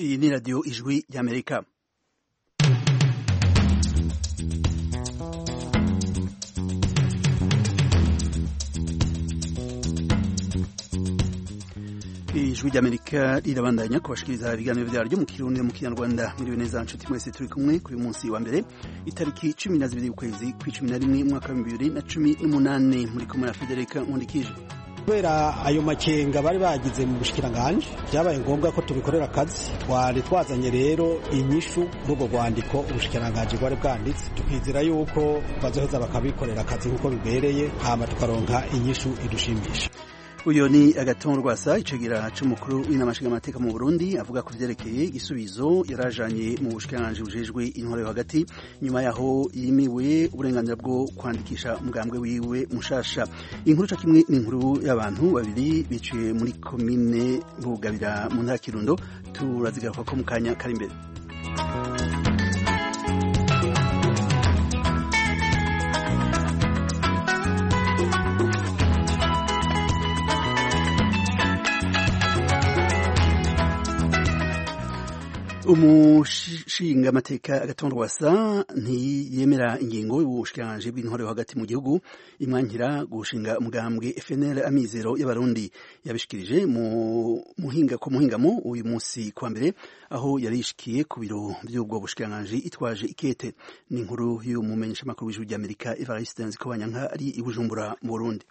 Iyi ni radiyo ijwi ry'amerika ijwi ry'amerika rirabandanya kubashikiriza ibiganiro byaryo mu kirundi mu kinyarwanda mwiriwe neza nshuti mwese turi kumwe kuri uyu munsi wa mbere itariki cumi na zibiri ukwezi kw'icumi na rimwe umwaka w'ibihumbi bibiri na cumi n'umunani muri kumwe na federika nkundikije kubera ayo makenga bari bagize mu bushikiranganje byabaye ngombwa ko tubikorera akazi twari twazanye rero inyishu rw'ubwo rwandiko ubushikiranganje bwari bwanditse tukizera yuko bazoheza bakabikorera akazi nk'uko bibereye hama tukaronka inyishu idushimisha uyu ni agatongo rwasa icegera c'umukuru w'inamashyiga amateka mu burundi avuga ku vyerekeye igisubizo yarajanye mu bushikiranganje bujejwe intwaro yo hagati nyuma yaho yimiwe uburenganzira bwo kwandikisha umugambwe wiwe mushasha inkuru ca kimwe n'inkuru y'abantu babiri biciye muri komine bugabira mu ntara kirundo turazigaruka ko mu kanya kari imbere umushinga amateka agatongo wasa ntiyemera ingingo y'ubushikiranganje bw'intore yo hagati mu gihugu imwankira gushinga umugambwe FNL amizero y'abarundi yabishikirije mu muhinga ku muhingamo uyu munsi kwa mbere aho yarishikiye ku biro by'ubwo bushikiranganje itwaje ikete n'inkuru y'umumenyesha makuru w'ijuru ry'Amerika Evariste Nzikobanyanka ari i Bujumbura mu Burundi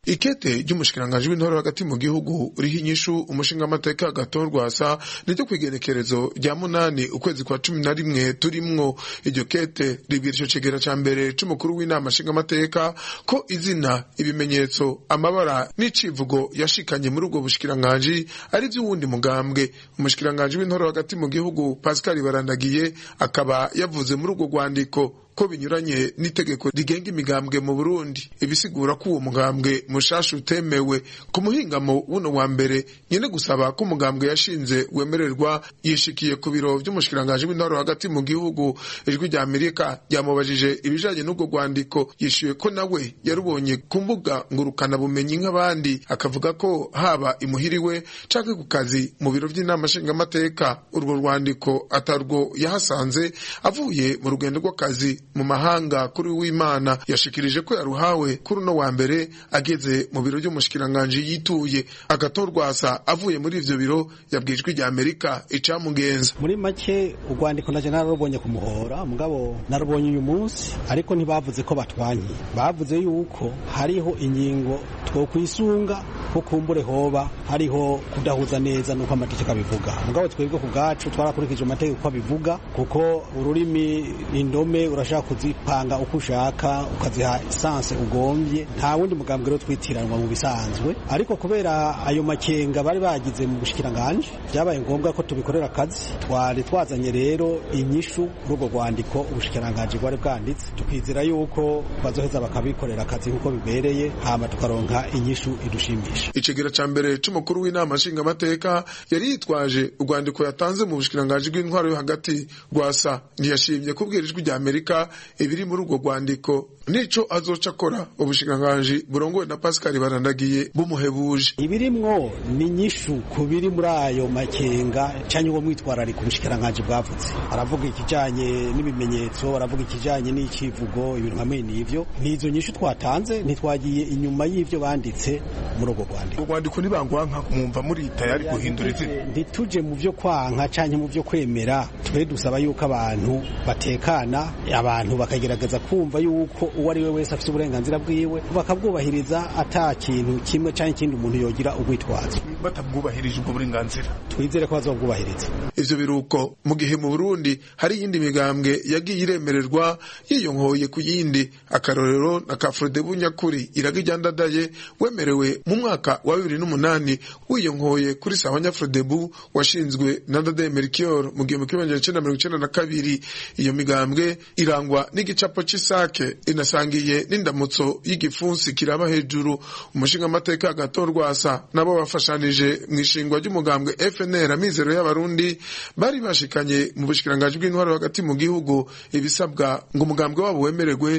ikete ry'umushikiranganji w'intore hagati mu gihugu uriho inyishu umushinga amateka gato rwasa niryo kwigerekerezo rya munani ukwezi kwa cumi na rimwe turimwo iryo kete ribwira ico cegera ca mbere c'umukuru w'inama nshinga amateka ko izina ibimenyetso amabara n'icivugo yashikanye muri ubwo bushikiranganji ari vy'uwundi mugambwe umushikiranganji w'intore hagati mu gihugu pascal barandagiye akaba yavuze muri ubwo rwandiko ko binyuranye n'itegeko rigenga imigambwe mu Burundi ibisigura ko uwo mugambwe mushasha utemewe ku muhingamo wuno wa mbere nyene gusaba ko umugambwe yashinze wemererwa yishikiye ku biro vy'umushikiranganji w'intwaro hagati mu gihugu ijwi rya Amerika ryamubajije ibijanye n'ubwo rwandiko yishuye ko nawe yarubonye ku mbuga ngurukana bumenyi nk'abandi akavuga ko haba imuhiriwe canke ku kazi mu biro vy'inama nshingamateka urwo rwandiko atarwo yahasanze avuye mu rugendo rw'akazi mu mahanga kuri w'imana yashikirije ko yaruhawe kuri uno wa mbere ageze mu biro by'umushikiranganji yituye agatorwasa avuye muri ivyo biro yabwijwe rya Amerika icamugenza muri make urwandiko naje nararubonye ku muhora mugabo narubonye uyu munsi ariko ntibavuze ko batwanye bavuze yuko hariho ingingo twokwisunga ko kumbure hoba hariho kudahuza neza nuko amategeko abivuga mugabo twebwe ku bwacu twarakurikije amategeko uko abivuga kuko ururimi indome urashaka kuzipanga uko ushaka ukaziha esanse ugombye nta wundi mugambwe rero twitiranwa mu bisanzwe ariko kubera ayo makenga bari bagize mu bushikiranganje byabaye ngombwa ko tubikorera akazi twari twazanye rero inyishu rw'ubwo rwandiko ubushikiranganje bwari bwanditse tukizera yuko bazoheza bakabikorera akazi nk'uko bibereye hama tukaronka inyishu idushimisha icegera ca mbere c'umukuru w'inama nshingamateka yari yitwaje urwandiko yatanze mu bushikiranganje bw'intwaro yo hagati rwasa ntiyashimye kubwira ijwi rya amerika ibiri muri urwo rwandiko nico azoca akora ubushikiranganji burongowe na Pascal Barandagiye bumuhebuje ibirimwo ni nyishu kubiri muri ayo makenga canye uwo mwitwararika ubushikiranganji bwavutse aravuga ikijanye n'ibimenyetso aravuga ikijanye n'icivugo ibintu hamwe n'ivyo n'izo nyishu twatanze ntitwagiye inyuma y'ivyo banditse muri urwo rwandiko urwandiko nibangwanka kumwumva muri tayari guhindura izina ntituje mu vyo kwanka canke mu vyo kwemera twe dusaba yuko abantu batekana abantu bakagerageza kumva yuko uwo ari we wese afite uburenganzira bwiwe bakabwubahiriza ata kintu kimwe cyangwa ikindi umuntu yogira urwitwazo batabwubahirije ubwo burenganzira twizere ko bazobwubahiriza ivyo biruko mu gihe mu Burundi hari iyindi migambwe yagiye iremererwa yiyonkoye ku yindi akarorero na Kafrode Bunyakuri iraga iryandadaye wemerewe mu mwaka wa bibiri n'umunani wiyonkoye kuri sawa Nyafrodebu washinzwe na Dade Melchior mu gihumbi kimwe magana cenda mirongo icenda na kabiri iyo migambwe irangwa n'igicapo c'isake inasangiye n'indamutso y'igipfunsi kiraba hejuru umushinga amateka agatorwasa nabo bafashanije mu ishingwa ry'umugambwe FNL amizero y'abarundi bari bashikanye mu bushikiranganje bw'intwaro hagati mu gihugu ibisabwa ngo umugambwe wabo wemererwe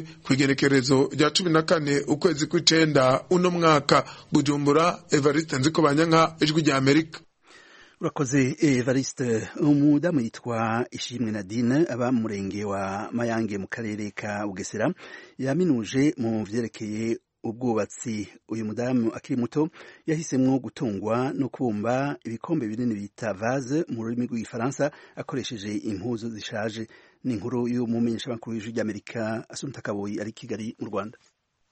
kwigerekerezo rya 14 ukwezi kw'icenda uno mwaka Bujumbura Evariste Nzikobanyanka ijwi rya Amerika urakoze evariste umudamu yitwa ishimwe nadine aba mu murenge wa mayange mu karere ka bugesera yaminuje mu byerekeye ubwubatsi uyu mudamu akiri muto yahisemo gutungwa no kubumba ibikombe binini bita vaze mu rurimi rw'igifaransa akoresheje impuzu zishaje ni inkuru y'umumenyeshamakuru w'ijwi ry'amerika asunta kaboyi ari kigali mu rwanda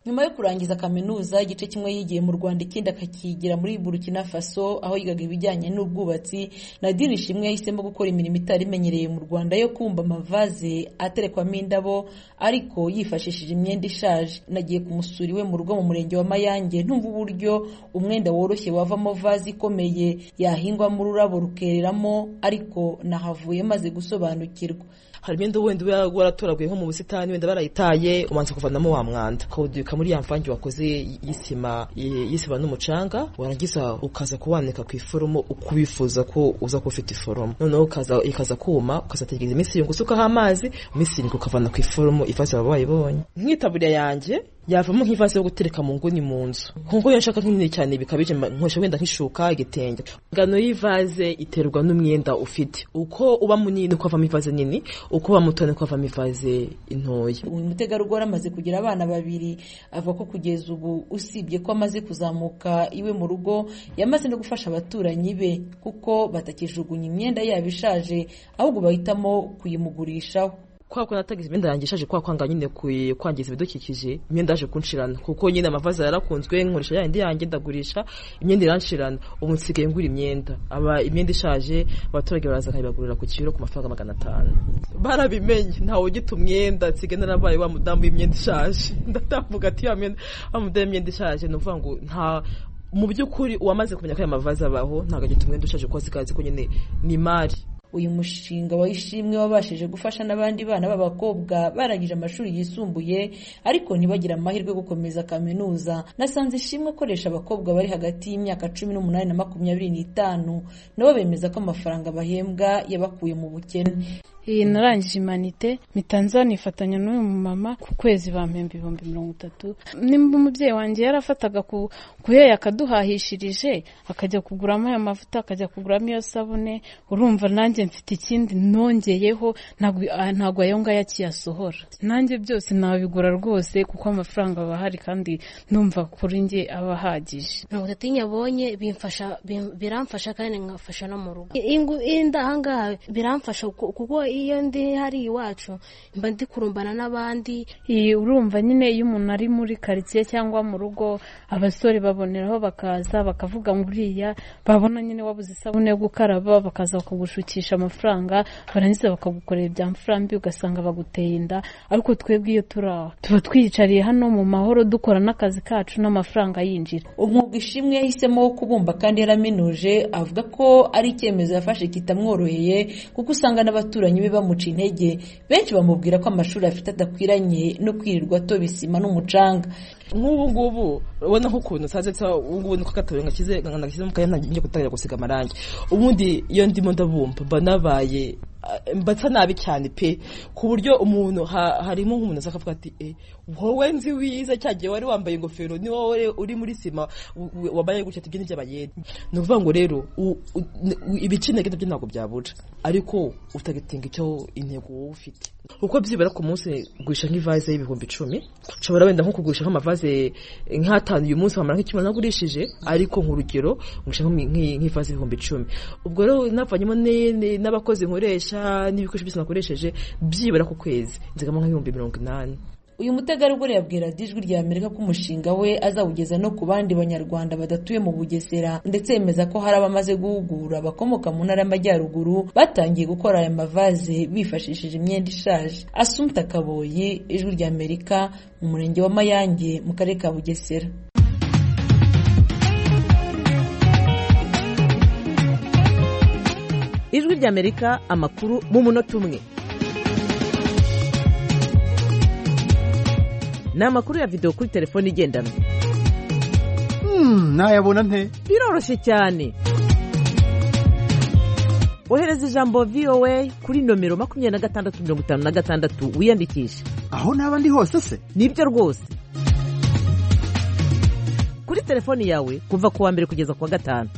nyuma yo kurangiza kaminuza igice kimwe yigiye mu rwanda ikindi akakigira muri burkina faso aho yigaga ibijyanye n'ubwubatsi nadine ishimwe yahisemo gukora imirimo itari imenyereye mu rwanda yo kumva amavaze aterekwamo indabo ariko yifashishije imyenda ishaje nagiye kumusura iwe mu rugo mu murenge wa mayange ntumva uburyo umwenda woroshye wavamo vaze ikomeye yahingwamo ururabo rukereramo ariko nahavuye maze gusobanukirwa hari imyenda wenda uba waratoraguyeho mu busitani wenda barayitaye ubanza kuvanamo wa mwanda ukawuduka muri ya mvange wakoze y'isima y'isima n'umucanga warangiza ukaza kuwanika ku iforomo uko ubifuza ko uza kuba ufite iforomo noneho ukaza ikaza kuma ukazategereza iminsi irindwi usukaho amazi iminsi irindwi ukavana ku iforomo ivaze baba bayibonye nk'itaburiya yanjye yavamo nk'ivaze yo gutereka mu nguni mu nzu ku nguni nshaka nk'inini cyane bikabije nkoresha wenda nk'ishuka igitenge ingano y'ivaze iterwa n'umwenda ufite uko uba munini uko havamo ivaze nini uko uba muto niko avamo ivaze intoya uyu mutegarugori amaze kugira abana babiri avuga ko kugeza ubu usibye ko amaze kuzamuka iwe mu rugo yamaze no gufasha abaturanyi be kuko batakijugunya imyenda yabo ishaje ahubwo bahitamo kuyimugurishaho kwa ko natagize imyenda yanjye ishaje kwa kwanga nyine kwangiza ibidukikije imyenda yaje kunshirana kuko nyine amavaza yarakunzwe nkoresha ya yindi yanjye ndagurisha imyenda iranshirana ubu nsigaye ngura imyenda aba imyenda ishaje abaturage baraza bakayibagurira ku kiro ku mafaranga magana atanu barabimenye ntawe ugita umwenda nsigaye narabaye wa mudamu w'imyenda ishaje ndatamvuga ati ya myenda wa mudamu w'imyenda ishaje ni ukuvuga ngo nta mu by'ukuri uwamaze kumenya ko aya mavaza abaho ntabwo agita umwenda ushaje kuko azikazi ko nyine ni imari uyu mushinga wa ishimwe wabashije gufasha n'abandi bana b'abakobwa barangije amashuri yisumbuye ariko ntibagire amahirwe yo gukomeza kaminuza nasanze ishimwe akoresha abakobwa bari hagati y'imyaka cumi n'umunani na makumyabiri n'itanu nabo bemeza ko amafaranga bahembwa yabakuye mu bukene iyi narangije imanite mitanza nifatanya n'uyu mumama ku kwezi bampemba ibihumbi mirongo itatu nimba umubyeyi wanjye yarafataga ku kuheya akaduhahishirije akajya kuguramo aya mavuta akajya kuguramo iyo sabune urumva nanjye mfite ikindi nongeyeho ntabwo ayo ngayo akiyasohora nanjye byose nabigura rwose kuko amafaranga aba ahari kandi numva kuri njye aba ahagije mirongo itatu y'inyabonye biramfasha kandi nkafasha no mu rugo ahangaha biramfasha kuko iyo ndi hari iwacu mba ndi kurumbana n'abandi urumva nyine iyo umuntu ari muri karitsiye cyangwa mu rugo abasore baboneraho bakaza bakavuga ngo uriya babona nyine wabuze isabune yo gukaraba bakaza bakagushukisha amafaranga barangiza bakagukorera ibya mfurambi ugasanga baguteye inda ariko twebwe iyo turi aho tuba twiyicariye hano mu mahoro dukora n'akazi kacu n'amafaranga yinjira umwuga ishimwe yahisemo wo kubumba kandi yaraminuje avuga ko ari icyemezo yafashe kitamworoheye kuko usanga n'abaturanyi bamuca intege benshi bamubwira ko amashuri afite adakwiranye no kwirirwa atoba isima n'umucanga nk'ubu ngubu ubona nk'ukuntu nsanze nsa ubu ngubu niko gatoya ngakize ngakize mu kanya njye gutangira gusiga amarangi ubundi iyo ndimo ndabumva mba nabaye mbasa nabi cyane pe ku buryo umuntu harimo nk'umuntu aza akavuga ati e wowe nzi wize cyagiye wari wambaye ingofero ni wowe uri muri sima wambaye gutya ati ibyo ni ni ukuvuga ngo rero ibicinege nabyo ntabwo byabura ariko utagatinga icyo intego wowe ufite uko byibura ku munsi gurisha nk'ivaze y'ibihumbi icumi ushobora wenda nko kugurisha nk'amavaze nk'atanu uyu munsi wamara nk'ikimana nagurishije ariko nk'urugero ngurisha nk'ivaze y'ibihumbi icumi ubwo rero navanyemo n'abakozi nkoresha n'ibikoresho byose nakoresheje byibura ku kwezi nzigama nk'ibihumbi mirongo inani uyu mutegarugori yabwira ijwi rya amerika ko umushinga we azawugeza no ku bandi banyarwanda badatuye mu bugesera ndetse yemeza ko hari abamaze guhugura abakomoka mu ntara y'amajyaruguru batangiye gukora aya mavaze bifashishije imyenda ishaje asumta kaboyi ijwi rya amerika mu murenge wa mayange mu karere ka bugesera ijwi ry'amerika amakuru mu munota umwe ni amakuru ya videwo kuri telefone igendanwa ntayabona nte biroroshye cyane ohereza ijambo vowa kuri nomero makumyabiri na gatandatu mirongo itanu na gatandatu wiyandikishe aho naba ndi hose se nibyo rwose kuri telefone yawe kuva ku wa mbere kugeza ku wa gatanu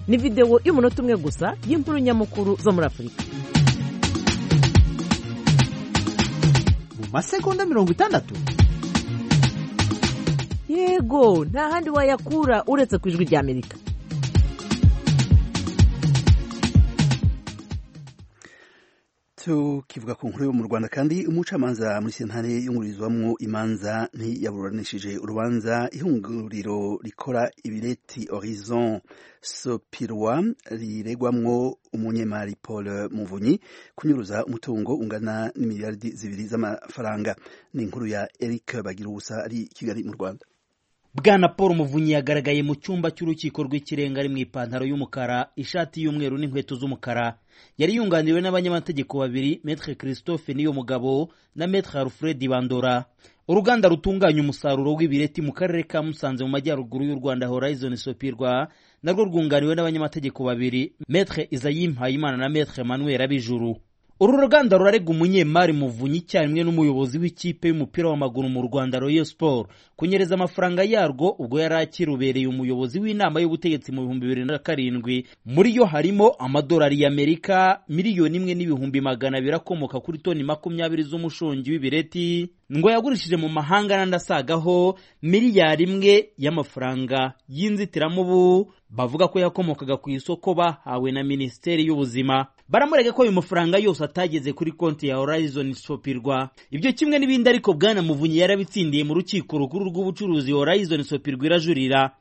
ni videwo y'umunota umwe gusa y'inkuru nyamukuru zo muri afurika mu masegonda mirongo itandatu yego nta handi wayakura uretse ku ijwi ry'amerika tukivuga ku nkuru yo mu rwanda kandi umucamanza muri sentare yungururizwamo imanza ntiyaburanishije urubanza ihunguriro rikora ibireti horizon sopirwa riregwamwo umunyemari paul muvunyi kunyuruza umutungo ungana n'imiliyaridi zibiri z'amafaranga ni inkuru ya eric bagira ubusa ari i kigali mu rwanda bwana paul muvunyi yagaragaye mu cyumba cy'urukiko rw'ikirenga ari mu ipantaro y'umukara ishati y'umweru n'inkweto z'umukara yari yunganiwe n'abanyamategeko babiri metre christophe niyomugabo na metre alfred bandora uruganda rutunganya umusaruro w'ibireti mu karere ka musanze mu majyaruguru y'u rwanda horizon sopirwa narwo rwunganiwe n'abanyamategeko babiri metre isayim hayimana na metre manuel abijuru uru ruganda rurarega umunyemari muvunyi icyarimwe n'umuyobozi w'ikipe y'umupira w'amaguru mu rwanda royal sport kunyereza amafaranga yarwo ubwo yari akirubereye umuyobozi w'inama y'ubutegetsi mu bihumbi bibiri na karindwi muri yo harimo amadolari y'amerika miliyoni imwe n'ibihumbi magana abiri akomoka kuri toni makumyabiri z'umushongi w'ibireti ngo yagurishije mu mahanga n'andi asagaho miliyari imwe y'amafaranga y'inzitiramubu bavuga ko yakomokaga ku isoko bahawe na minisiteri y'ubuzima baramurega ko ayo mafaranga yose atageze kuri konti ya horizon sopirwa ibyo kimwe n'ibindi ariko bwana muvunyi yarabitsindiye mu rukiko rukuru rw'ubucuruzi horizon sopirwa irajurira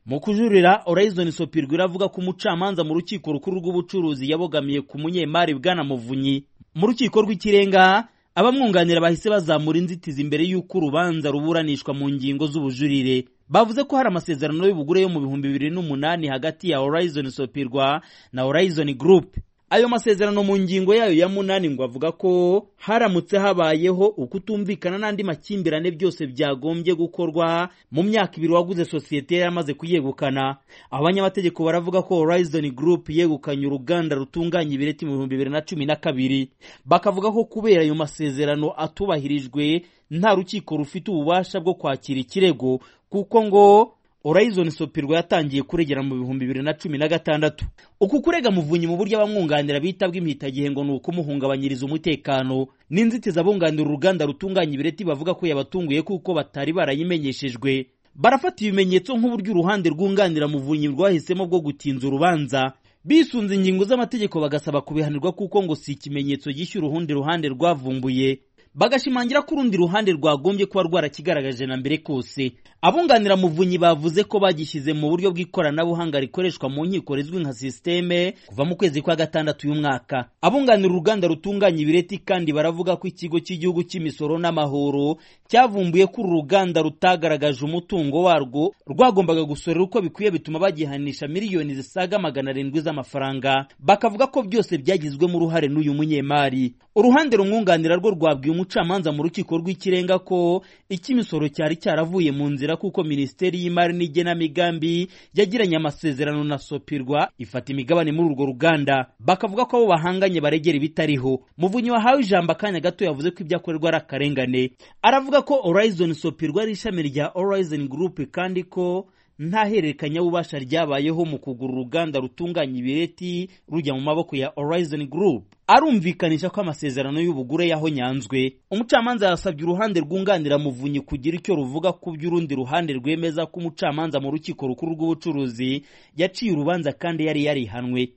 mu kujurira horizon sopirwa iravuga ko umucamanza mu rukiko rukuru rw'ubucuruzi yabogamiye ku munyemari bwana muvunyi mu rukiko rw'ikirenga abamwunganira bahise bazamura inzitizi imbere y'uko urubanza ruburanishwa mu ngingo z'ubujurire bavuze ko hari amasezerano y'ubugure yo mu bihumbi bibiri n'umunani hagati ya horizon sopirwa na horizon group ayo masezerano mu ngingo yayo ya munani ngo avuga ko haramutse habayeho ukutumvikana n'andi makimbirane byose byagombye gukorwa mu myaka ibiri waguze sosiyete yari amaze kuyegukana abanyamategeko baravuga ko horizon group yegukanye uruganda rutunganya ibireti mu bihumbi bibiri na cumi na kabiri bakavuga ko kubera ayo masezerano atubahirijwe nta rukiko rufite ububasha bwo kwakira ikirego kuko ngo horizon sopirwa yatangiye kuregera mu bihumbi bibiri na cumi na gatandatu uku kurega muvunyi mu buryo abamwunganira bita bw'impitagihe ngo ni ukumuhungabanyiriza umutekano n'inzitizi abunganira uruganda rutunganya ibireti bavuga ko yabatunguye kuko batari barayimenyeshejwe barafata ibimenyetso nk'uburyo uruhande rwunganira muvunyi rwahisemo bwo gutinza urubanza bisunze ingingo z'amategeko bagasaba kubihanirwa kuko ngo si ikimenyetso gishya urundi ruhande rwavumbuye bagashimangira ko urundi ruhande rwagombye kuba rwarakigaragaje na mbere kose abunganira muvunyi bavuze ko bagishyize mu buryo bw'ikoranabuhanga rikoreshwa mu nkiko rizwi nka sisiteme kuva mu kwezi kwa gatandatu y'umwaka abunganira uruganda rutunganya ibireti kandi baravuga ko ikigo cy'igihugu cy'imisoro n'amahoro cyavumbuye ko uru ruganda rutagaragaje umutungo warwo rwagombaga gusorera uko bikwiye bituma bagihanisha miliyoni zisaga magana arindwi z'amafaranga bakavuga ko byose byagizwemo uruhare n'uyu munyemari uruhande rumwunganira rwo rwabwiye umucamanza mu rukiko rw'ikirenga ko icy'imisoro cyari cyaravuye mu nzira kuko minisiteri y'imari n'igenamigambi yagiranye amasezerano na sopirwa ifata imigabane muri urwo ruganda bakavuga ko abo bahanganye baregera ibitariho muvunyi wahawe ijambo akanya gato yavuze ko ibyo akorerwa ari akarengane aravuga ko horizon sopirwa ari ishami rya horizon group kandi ko nta hererekanyabubasha ryabayeho mu kugura uruganda rutunganya ibireti rujya mu maboko ya horizon group arumvikanisha ko amasezerano y'ubugure yahonyanzwe umucamanza yasabye uruhande rwunganira muvunyi kugira icyo ruvuga ku by'urundi ruhande rwemeza ko umucamanza mu rukiko rukuru rw'ubucuruzi yaciye urubanza kandi yari yarihanwe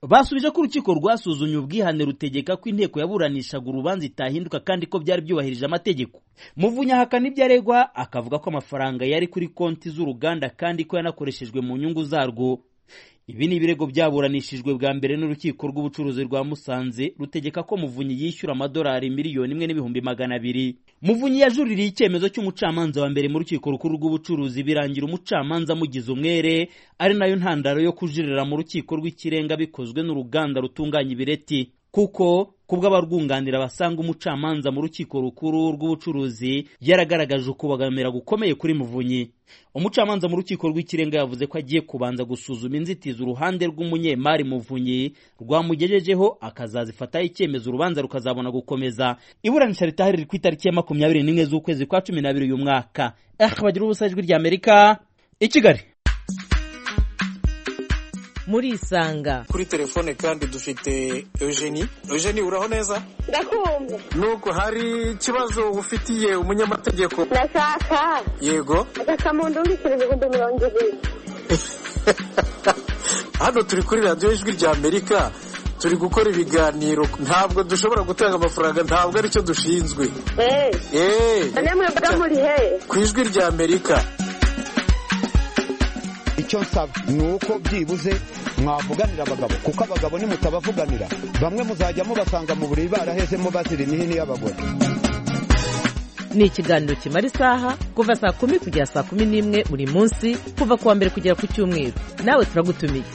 basubije ko urukiko rwasuzumye ubwihane rutegeka ko inteko yaburanishaga urubanza itahinduka kandi ko byari byubahirije amategeko muvunyi ahakana ibyo aregwa akavuga ko amafaranga yari kuri konti z'uruganda kandi ko yanakoreshejwe mu nyungu zarwo ibi ni ibirego byaburanishijwe bwa mbere n'urukiko rw'ubucuruzi rwa musanze rutegeka ko muvunyi yishyura amadolari miliyoni imwe n'ibihumbi magana abiri muvunyi yajuririye icyemezo cy'umucamanza wa mbere mu rukiko rukuru rw'ubucuruzi birangira umucamanza amugize umwere ari nayo ntandaro yo kujuririra mu rukiko rw'ikirenga bikozwe n'uruganda rutunganya ibireti kuko kubwo abarwunganira basanga umucamanza mu rukiko rukuru rw'ubucuruzi yaragaragaje ukubagamira gukomeye kuri muvunyi umucamanza mu rukiko rw'ikirenga yavuze ko agiye kubanza gusuzuma inzitizi uruhande rw'umunyemari muvunyi rwamugejejeho akazazifataho icyemezo urubanza rukazabona gukomeza iburanisha ritahari riri ku itariki ya makumyabiri n'imwe z'ukwezi kwa cumi n'abiri uyu mwaka bagira ubusajwi ry'amerika i kigali murisanga kuri telefone kandi dufite eugenie eugenie uraho neza ndakumva nuko hari ikibazo ufitiye umunyamategeko ndashaka yego agakamunda wishyura ibihumbi mirongo ibiri hano turi kuri radiyo ijwi rya amerika turi gukora ibiganiro ntabwo dushobora gutanga amafaranga ntabwo aricyo dushinzwe eee namwe mba muri he ku ijwi rya amerika icyo nsaba ni uko byibuze mwavuganira abagabo kuko abagabo nimutabavuganira bamwe muzajya mubasanga mu buriri barahezemo bazira imihini y'abagore ni ikiganiro kimara isaha kuva saa kumi kugera saa kumi n'imwe buri munsi kuva ku wa mbere kugera ku cyumweru nawe turagutumiye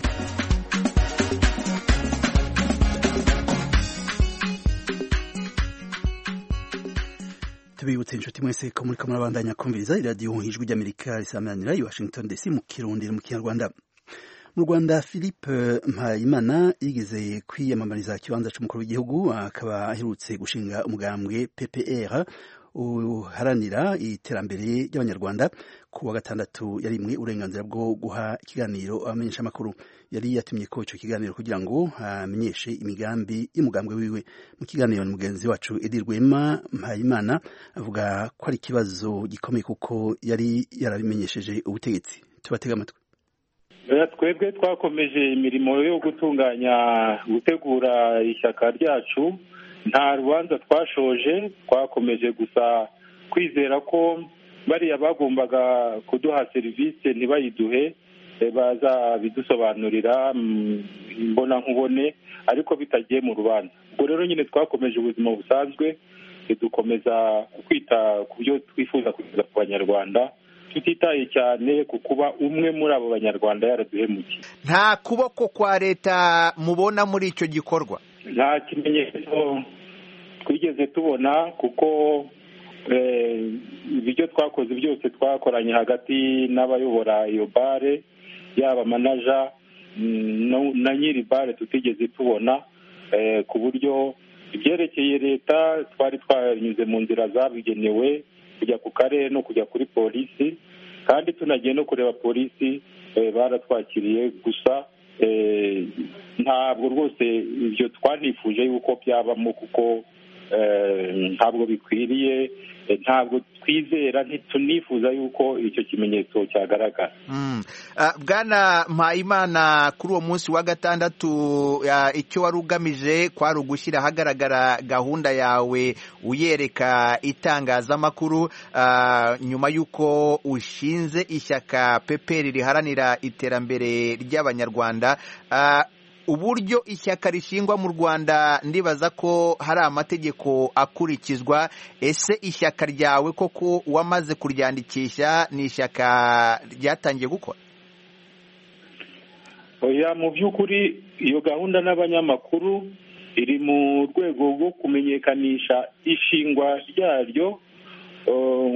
tubibutse inshuti mwese ko muri kamwe abandanya kumviriza iradiyo ijwi ry'amerika risameranira i washington dc mu kirundiro mu kinyarwanda mu rwanda philippe mpayimana yigeze kwiyamamariza ikibanza cy'umukuru w'igihugu akaba aherutse gushinga umugambwe ppr uharanira iterambere ry'abanyarwanda ku wa gatandatu yarimwe uburenganzira bwo guha ikiganiro abamenyeshamakuru yari yatumye ko icyo kiganiro kugira ngo amenyeshe imigambi y'umugambwe wiwe mu kiganiro ni mugenzi wacu edi rwema mpayimana avuga ko ari ikibazo gikomeye kuko yari yarabimenyesheje ubutegetsi tubatega amatwi twebwe twakomeje imirimo yo gutunganya gutegura ishyaka ryacu nta rubanza twashoje twakomeje gusa kwizera ko bariya bagombaga kuduha serivisi ntibayiduhe bazabidusobanurira imbonankubone ariko bitagiye mu rubanza ubwo rero nyine twakomeje ubuzima busanzwe dukomeza kwita ku byo twifuza kugeza ku banyarwanda tutitaye cyane ku kuba umwe muri abo banyarwanda yaraduhemuye nta kuboko kwa leta mubona muri icyo gikorwa nta kimenyetso twigeze tubona kuko ibyo twakoze byose twakoranye hagati n'abayobora iyo bare yaba manaja na nyiri bare tutigeze tubona ku buryo ibyerekeye leta twari twanyuze mu nzira zabigenewe kujya ku karere no kujya kuri polisi kandi tunagiye no kureba polisi baratwakiriye gusa ntabwo rwose ibyo twanifuje yuko byabamo kuko ntabwo bikwiriye ntabwo twizera ntitunifuza yuko icyo kimenyetso cyagaragara bwana mpayimana kuri uwo munsi wa gatandatu icyo wari ugamije kwari ugushyira ahagaragara gahunda yawe uyereka itangazamakuru nyuma y'uko ushinze ishyaka peperi riharanira iterambere ry'abanyarwanda uburyo ishyaka rishingwa mu rwanda ndibaza ko hari amategeko akurikizwa ese ishyaka ryawe koko wamaze kuryandikisha ni ishyaka ryatangiye gukora oya mu by'ukuri iyo gahunda n'abanyamakuru iri mu rwego rwo kumenyekanisha ishingwa ryaryo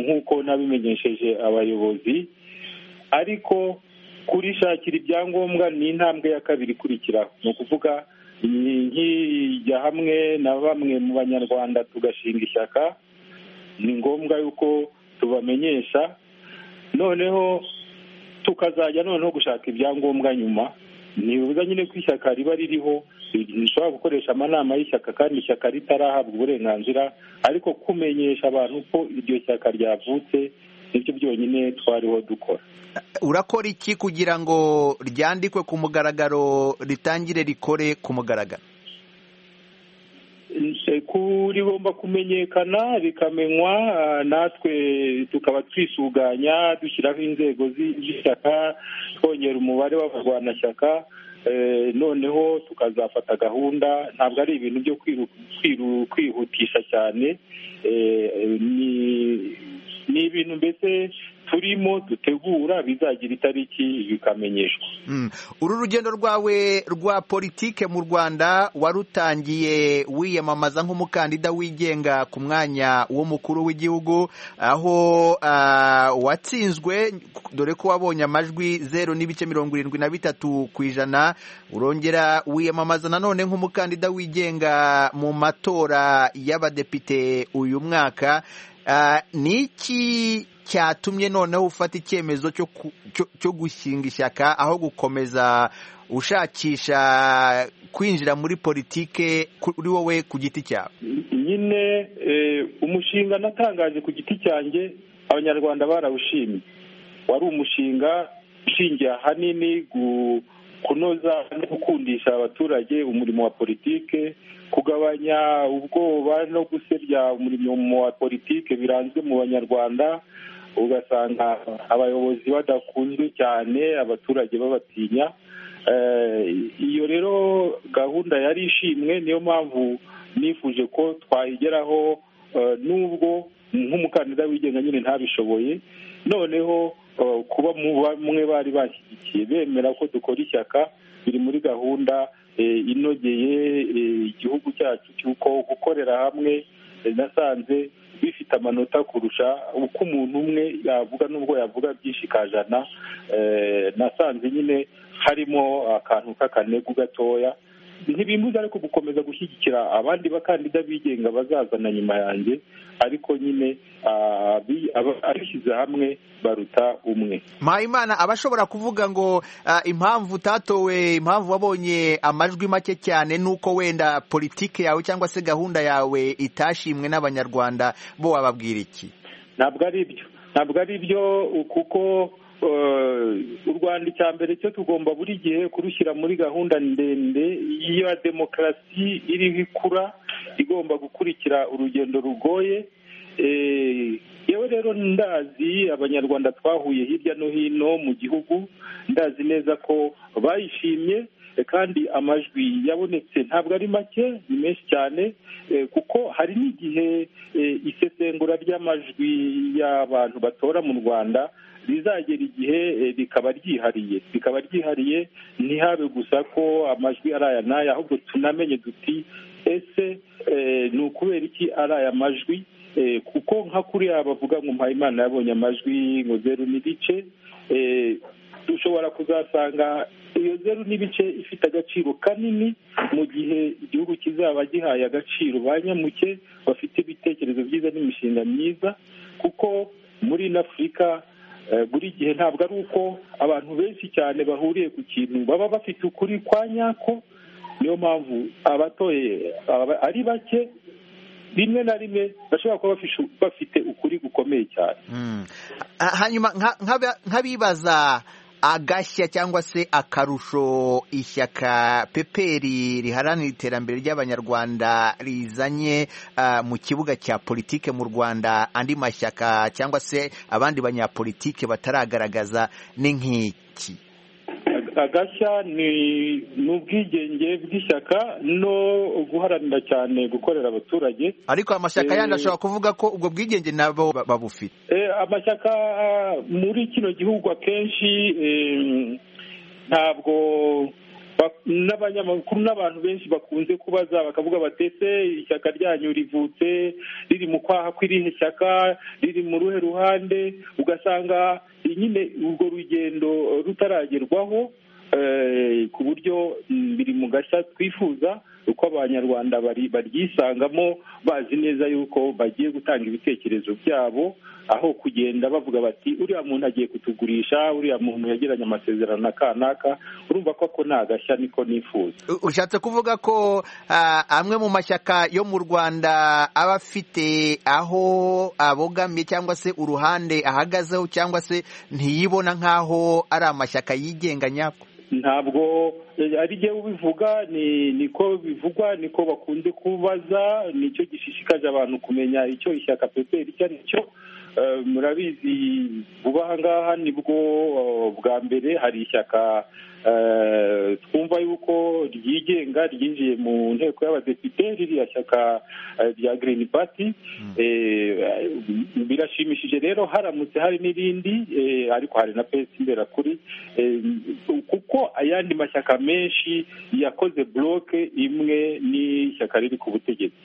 nk'uko nabimenyesheje abayobozi ariko kurishakira ibyangombwa ni intambwe ya kabiri ikurikiraho ni ukuvuga nkijya hamwe na bamwe mu banyarwanda tugashinga ishyaka ni ngombwa yuko tubamenyesha noneho tukazajya noneho gushaka ibyangombwa nyuma ntibibuza nyine ko ishyaka riba ririho rishobora gukoresha amanama y'ishyaka kandi ishyaka ritarahabwa uburenganzira ariko kumenyesha abantu ko iryo shyaka ryavutse nibyo byonyine twariho dukora urakora iki kugira ngo ryandikwe ku mugaragaro ritangire rikore ku mugaragaro rigomba kumenyekana bikamenywa natwe tukaba twisuganya dushyiraho inzego z'ishyaka twongera umubare w'abarwanashyaka noneho tukazafata gahunda ntabwo ari ibintu byo kwihutisha cyane ni ni ibintu mbese turimo dutegura bizagira itariki bikamenyeshwa uru rugendo rwawe rwa politike mu rwanda warutangiye wiyamamaza nk'umukandida wigenga ku mwanya w'umukuru w'igihugu aho watsinzwe dore ko wabonye amajwi zeru n'ibice mirongo irindwi na bitatu ku ijana urongera wiyamamaza nanone nk'umukandida wigenga mu matora y'abadepite uyu mwaka ni iki cyatumye noneho ufata icyemezo cyo ku- cyo- cyo gushinga ishyaka aho gukomeza ushakisha kwinjira muri politike kuri wowe ku giti cyawe nyine eh, umushinga natangaje ku giti cyanjye abanyarwanda barawushimye wari umushinga ushingiye ahanini gu- kunoza no gukundisha abaturage umurimo wa politike kugabanya ubwoba no gusebya umurimo wa politike biranzwe mu banyarwanda ugasanga abayobozi badakunzwe cyane abaturage babatinya Eh, iyo rero gahunda yari ishimwe niyo mpamvu nifuje ko twayigeraho eh, nubwo nk'umukandida wigenga nyine ntabishoboye noneho eh, kuba mu bamwe bari bashyigikiye bemera ko dukora ishyaka biri muri gahunda eh, inogeye eh, igihugu cyacu cy'uko gukorera hamwe eh, nasanze bifite amanota kurusha uko umuntu umwe yavuga nubwo yavuga byinshi kajana eh, nasanze nyine harimo akantu k'akanegu gatoya ntibimbuza ariko gukomeza gushyigikira abandi bakandida bigenga bazazana nyuma yanjye ariko nyine ah, abi- aba- abishyize hamwe baruta umwe mpayimana aba ashobora kuvuga ngo ah, impamvu utatowe impamvu wabonye amajwi make cyane nuko wenda politike yawe cyangwa se gahunda yawe itashimwe n'abanyarwanda bo wababwira iki ntabwo ari ibyo ntabwo ari byo kuko eh, u rwanda icya mbere cyo tugomba buri gihe kurushyira muri gahunda ndende ya demokarasi iriho ikura igomba gukurikira urugendo rugoye Eh, yewe rero ndazi abanyarwanda twahuye hirya no hino mu gihugu ndazi neza ko bayishimye eh, kandi amajwi yabonetse ntabwo ari make ni menshi cyane eh, kuko hari n'igihe eh, isesengura ry'amajwi y'abantu batora mu rwanda rizagera igihe eh, rikaba ryihariye rikaba ryihariye ntihabe gusa ko amajwi ari aya n'aya ahubwo tunamenye duti ese eh, ni ukubera iki ari aya majwi Eh, kuko nka kuriya bavuga ngo mpayimana yabonye amajwi ngo zeru n'ibice eh, dushobora kuzasanga iyo zeru n'ibice ifite agaciro kanini mu gihe igihugu kizaba gihaye agaciro ba nyamuke bafite ibitekerezo byiza n'imishinga myiza kuko muri ino afurika eh, buri gihe ntabwo ari uko abantu benshi cyane bahuriye ku kintu baba bafite ukuri kwa nyako niyo mpamvu abatoye aba- ari bake rimwe na rimwe bashobora kuba bafishu- bafite ukuri gukomeye cyane Mm. Ah, hanyuma nka- nk'aba- nk'abibaza agashya cyangwa se akarusho ishyaka peperi riharanira iterambere ry'abanyarwanda rizanye ah, mu kibuga cya politike mu rwanda andi mashyaka cyangwa se abandi banyapolitike bataragaragaza ni nk'iki agashya ni ni ubwigenge bw'ishyaka no guharanira cyane gukorera abaturage ariko amashyaka Eh, yandi ashobora kuvuga ko ubwo bwigenge nabo ba- babufite Eh, amashyaka ah, muri kino gihugu akenshi em, ntabwo ba- n'abanyamakuru n'abantu benshi bakunze kubaza bakavuga batese ishyaka ryanyu rivutse riri mu kwaha kw'irihe shyaka riri mu ruhe ruhande ugasanga nyine urwo rugendo rutaragerwaho eh, ku buryo mm, biri mu gashya twifuza uko abanyarwanda bari- baryisangamo bazi neza yuko bagiye gutanga ibitekerezo byabo aho kugenda bavuga bati uriya muntu agiye kutugurisha uriya muntu yagiranye amasezerano na kanaka urumva ko ako ni agashya niko nifuza U- ushatse kuvuga ko ah, amwe mu mashyaka yo mu rwanda aba afite aho abogamye cyangwa se uruhande ahagazeho cyangwa se ntiyibona nk'aho ari amashyaka yigenga nyako ntabwo eh, ari jyewe ubivuga ni niko bivugwa niko bakunze kubaza nicyo gishishikaje abantu kumenya icyo ishyaka peperi icyo ari cyo Eh, murabizi vuba aha ngaha nibwo eh, bwa mbere hari ishyaka eh, twumva yuko ryigenga ryinjiye mu nteko y'abadepite ririya shyaka eh, rya green party Eh, eh, birashimishije rero haramutse hari n'irindi eh, ariko hari na pesi mberakuri Eh, kuko ayandi mashyaka menshi yakoze bloke imwe n'ishyaka riri ku butegetsi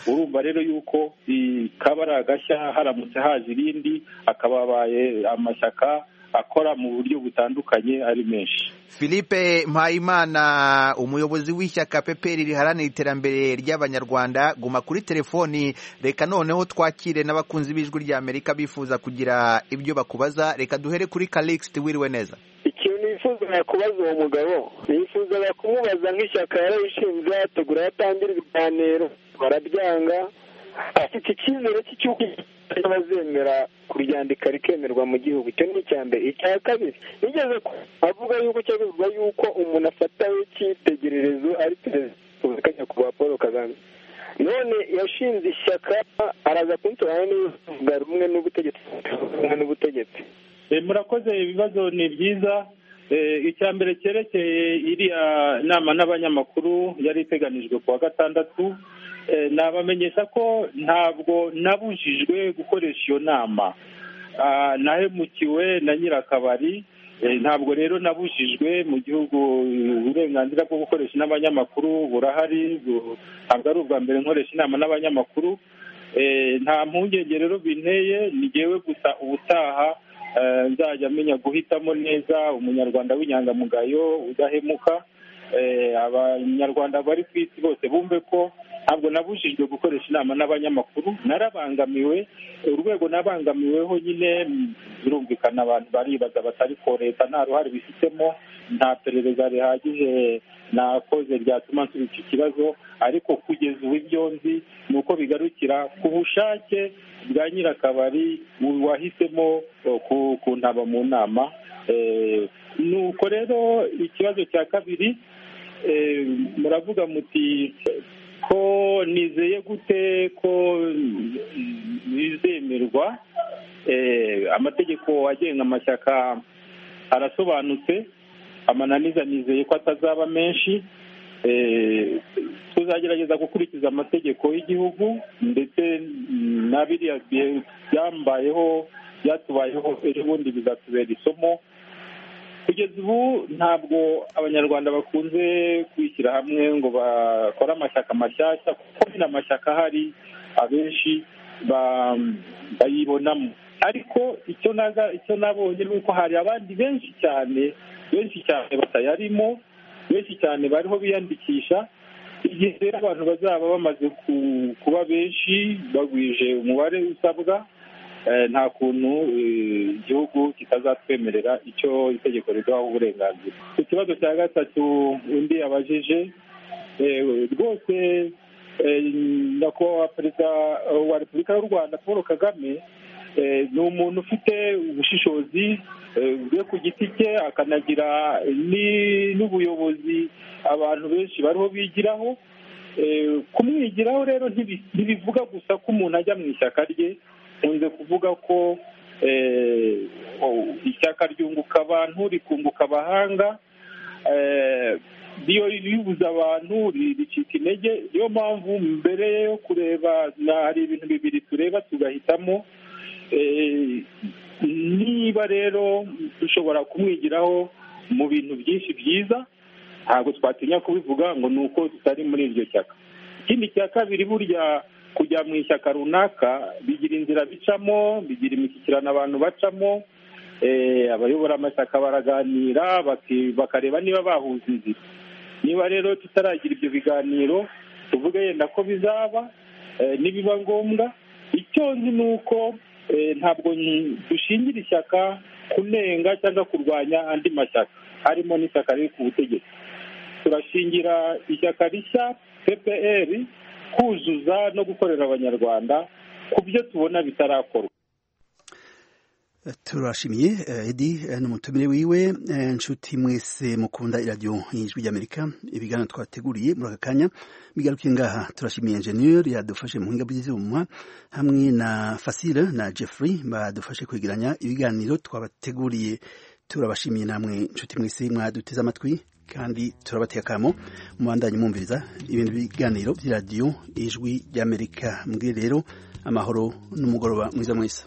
urumva rero yuko eh, kaba ari agashya haramutse haje irindi akaba abaye amashyaka akora mu buryo butandukanye ari menshi philippe mpayimana umuyobozi w'ishyaka peperi riharanira iterambere ry'abanyarwanda guma kuri telefoni reka noneho twakire n'abakunzi b'ijwi ry'amerika bifuza kugira ibyo bakubaza reka duhere kuri calixte wiriwe neza ikintu yifuza kubaza uwo mugabo yifuzaga kumubaza nk'ishyaka yarayishinze yategura yatangira ibiganiro barabyanga afite icyizere cy'uko bazemera kuryandika rikemerwa mu gihugu icyo ni icya mbere icya kabiri nigeze ku- avuga yuko cyo bivuga yuko umuntu afatawe cyitegererezo ari perezida wa repubulika nyakubahwa paul kagame none yashinze ishyaka araza kunsobanurira niba avuga rumwe n'ubutegetsi rumwe n'ubutegetsi Eh, murakoze ibibazo ni byiza Eh, icya mbere cyerekeye iriya nama n'abanyamakuru yari iteganijwe ku wa gatandatu eh, nabamenyesha ko ntabwo nabujijwe gukoresha iyo nama Ah, nahemukiwe na nyirakabari Eh, ntabwo rero nabujijwe mu gihugu eh, uburenganzira bwo gukoresha n'abanyamakuru burahari bu- ntabwo ari ubwa mbere nkoresha inama n'abanyamakuru Eh, nta mpungenge rero binteye ni jyewe gusa ubutaha eh, nzajya amenya guhitamo neza umunyarwanda w'inyangamugayo udahemuka Eh, abanyarwanda bari ku isi bose bumve ko ntabwo nabujijwe gukoresha inama n'abanyamakuru narabangamiwe urwego nabangamiweho nyine mm, birumvikana abantu baribaza batari ko leta nta ruhare bifitemo nta perereza rihagije nakoze ryatuma nsubiza iki kibazo ariko kugeza ubu ibyo nzi ni uko bigarukira ku bushake bwa nyirakabari wahisemo eh, ku- kuntaba mu nama Eh, nuko rero ikibazo cya kabiri eh, muravuga muti ko nizeye gute ko mm, bizemerwa Eh, amategeko agenga amashyaka arasobanutse amananiza nizeye ko atazaba menshi Eh, tuzagerageza gukurikiza amategeko y'igihugu ndetse mm, na biriya bihe byambayeho byatubayeho ejo bundi bizatubera isomo kugeza ubu ntabwo abanyarwanda bakunze kwishyira hamwe ngo bakore amashyaka mashyashya kuko nyine amashyaka ahari abenshi ba- bayibonamo ariko icyo naga icyo nabonye ni uko hari abandi benshi cyane benshi cyane batayarimo benshi cyane bariho biyandikisha igihe rero abantu bazaba bamaze ku- kuba benshi bagwije umubare usabwa eh, nta kuntu eh, igihugu kitazatwemerera icyo itegeko riduhaho uburenganzira ku kibazo cya gatatu undi yabajije eh, rwose eh, nyakubahwa perezida wa repubulika y'u rwanda paul kagame eh, ni umuntu ufite ubushishozi eh, bwe ku giti cye akanagira ni- n'ubuyobozi abantu benshi bariho bigiraho Eh, kumwigiraho rero ntibi- ntibivuga gusa ko umuntu ajya mu ishyaka rye nkunze kuvuga ko eh, o- ishyaka ryunguka abantu rikunguka abahanga eh, iyo ribuze abantu ri- ricika intege niyo mpamvu mbere yo kureba na hari ibintu bibiri tureba tugahitamo Eh, niba rero dushobora kumwigiraho mu bintu byinshi byiza ntabwo twatinya kubivuga ngo ni uko tutari muri iryo shyaka ikindi cya kabiri burya kujya mu ishyaka runaka bigira inzira bicamo bigira imishyikirano abantu bacamo eh, abayobora amashyaka baraganira baki- bakareba niba bahuza inzira niba rero tutaragira ibyo biganiro tuvuge yenda ko bizaba eh, nibiba ngombwa icyo nzi ni uko eh, ntabwo nyi- dushingira ishyaka kunenga cyangwa kurwanya andi mashyaka harimo n'ishyaka riri ku butegetsi turashingira ishyaka rishya ppr kuzuza no gukorera abanyarwanda ku byo tubona bitarakorwa turashimiye eh, edi eh, n'umutumire wiwe eh, nshuti mwese mukunda iradiyo y'ijwi ry'amerika ibiganiro twateguriye muri aka kanya bigarukiye ngaha turashimiye enjeniyeri yadufashe mu buhinga bw'ibyuma hamwe na fasire na jeffrey badufashe kwegeranya ibiganiro twabateguriye turabashimiye namwe nshuti mwese mwaduteze amatwi kandi turabateka akamo mubandanye mwumviriza ibintu biganiro by'iradiyo y'ijwi ry'amerika mbwire rero amahoro n'umugoroba mwiza mwiza